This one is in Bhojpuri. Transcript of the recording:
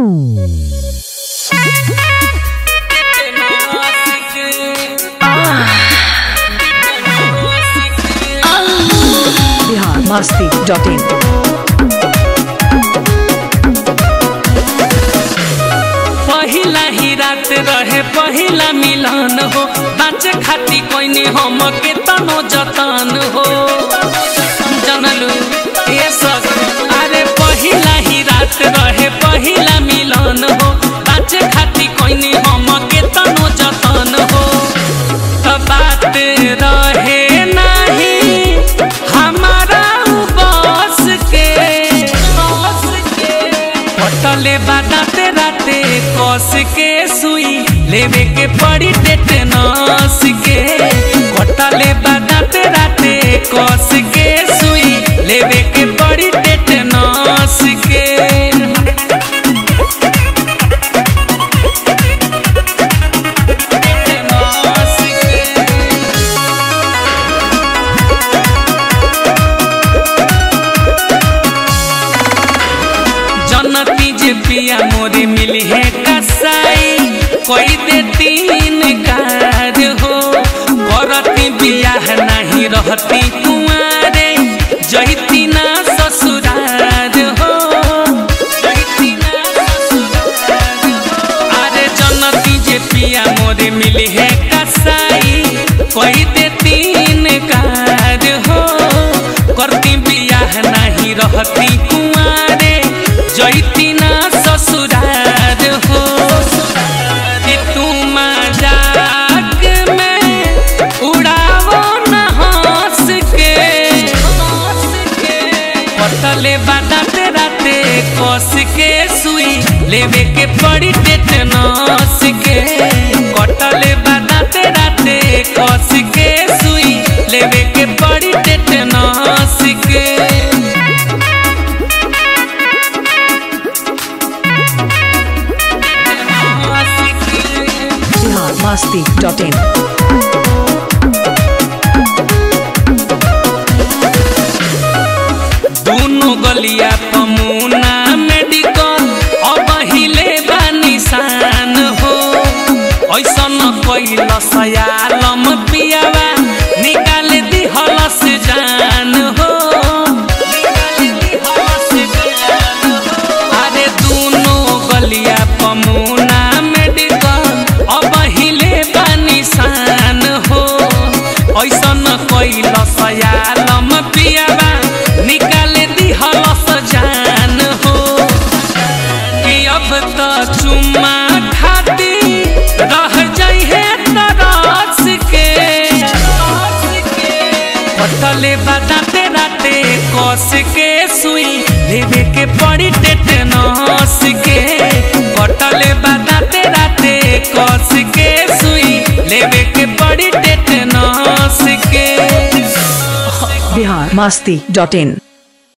बिहार मस्ती डॉट इन पहिला ही रात रहे पहिला मिलन हो बाँचे खाती कोइनी हम के तनो जतन हो जानलू ये सब अरे पहिला ही रात रहे पहिला मिलन हो बाँचे खाती कोइनी हम के तनो जतन हो त बात रहे नहीं हमारा उ बस के बस के पटले बादाते राते कस के सुई लेवे के पड़ी टेटनस के पटले बादाते राते कस के सुई लेवे के पड़ी टेटनस के टेटनस के जनती जे पिया मोरे मिली है कसाई कोई दे तीन कार हो करती बियाह नहीं रहती कुआरे जहिती ना ससुरार हो जहिती ना ससुरार हो। अरे जनती जे पिया मोरे मिली है कसाई कोई दे तीन कार हो करती बियाह नहीं रहती कुआरे जैती ना ससुरार हो कि तू मजाक में उड़ावो न हंस के पटले बादाते राते कस के सुई लेवे के पड़ी टेटनस के कटले बादाते राते कस के सुई लेवे के पड़ी टेटनस के बिहार मस्ती डॉट इन दोनों गलिया पमुना मेडिकल अब हिले बा निशान हो ऐसन कैल सयालम पियावा निकाल दी हलस जान हो अरे दोनों गलिया पमुना मेडिकल अब हिले बा निशान हो ऐसन कैल सयालम पियावा निकाल दी हलस जान हो कि अब तो चुम्मा खाती रह जाइ है तरस के पटले बादाते राते कस के सुई लेवे के पड़ी टेटनस के पटले बादाते राते कस के सुई लेवे के पड़ी टेटनस के बिहार मस्ती डॉट इन